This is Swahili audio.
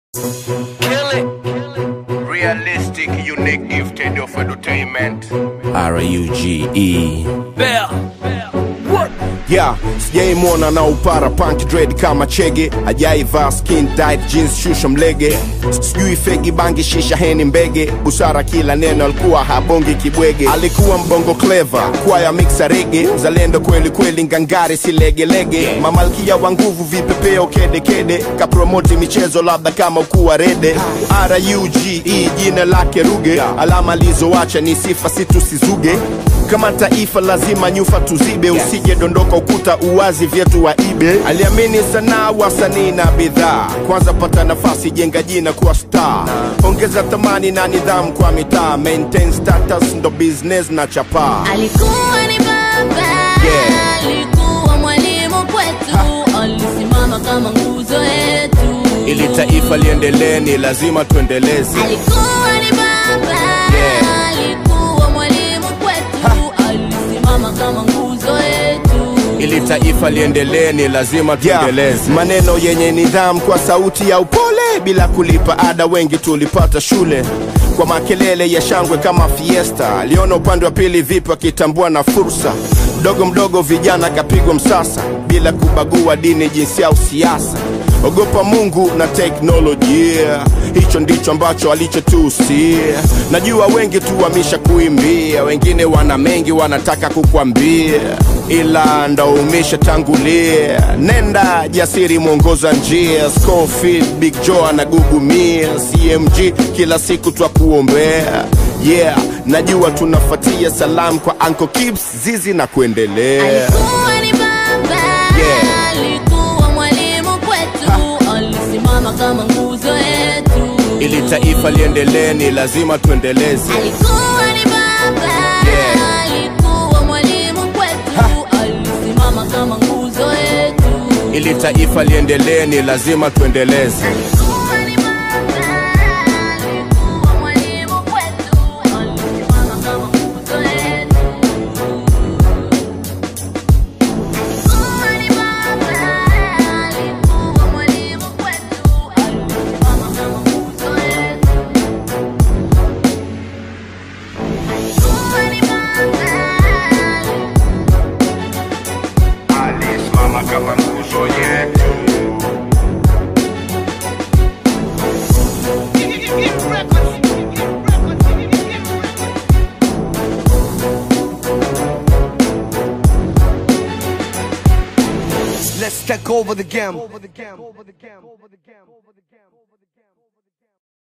Kill it. Realistic, unique, gifted of entertainment. R-U-G-E yeah, sijaimwona na upara punk dread kama chege ajaivaa skin tight jeans shusha mlege sijui fegi bangi shisha heni mbege busara kila neno alikuwa habongi kibwege alikuwa mbongo clever kwaya mixa rege zalendo kweli kweli ngangari silegelege mamalkia wa nguvu vipepeo kedekede kapromoti michezo labda kama ukuwa rede ruge jina lake ruge alama alizoacha ni sifa situsizuge kama taifa lazima nyufa tuzibe usije dondoka ukuta uwazi vyetu wa ibe aliamini sanaa wasanii na bidhaa kwanza pata nafasi jenga jina kuwa star ongeza thamani na nidhamu kwa mitaa maintain status ndo business na chapaa alikuwa ni baba Yeah. alikuwa mwalimu kwetu alisimama kama nguzo yetu ili taifa liendelee ni lazima tuendeleze alikuwa ni baba Yeah. alikuwa mwalimu kwetu alisimama kama nguzo yetu ili taifa liendelee ni lazima tuendeleze maneno yenye nidhamu kwa sauti ya upole bila kulipa ada wengi tulipata shule kwa makelele ya shangwe kama fiesta aliona upande wa pili vipi akitambua na fursa mdogo mdogo vijana kapigwa msasa bila kubagua dini jinsia au siasa ogopa mungu na teknolojia hicho ndicho ambacho alichotusia najua wengi tu wamisha kuimbia wengine wana mengi wanataka kukwambia ila ndo umeshatangulia nenda jasiri mwongoza njia Scofield, big joe anagugumia cmg kila siku twakuombea yeah najua tunafatia salamu kwa Uncle Kibs, zizi na kuendelea alikuwa ni baba Yeah. alikuwa mwalimu kwetu alisimama kama nguzo yetu ili taifa liendelee ni lazima tuendeleze alikuwa ni baba Yeah. alikuwa mwalimu kwetu alisimama kama nguzo yetu ili taifa liendelee ni lazima tuendeleze alikuwa ni baba alikuwa mwalimu kwetu alisimama kama nguzo yetu alikuwa ni baba alikuwa mwalimu kwetu alisimama kama nguzo yetu alikuwa ni baba Alisimama kama nguzo yetu. Let's take over the game.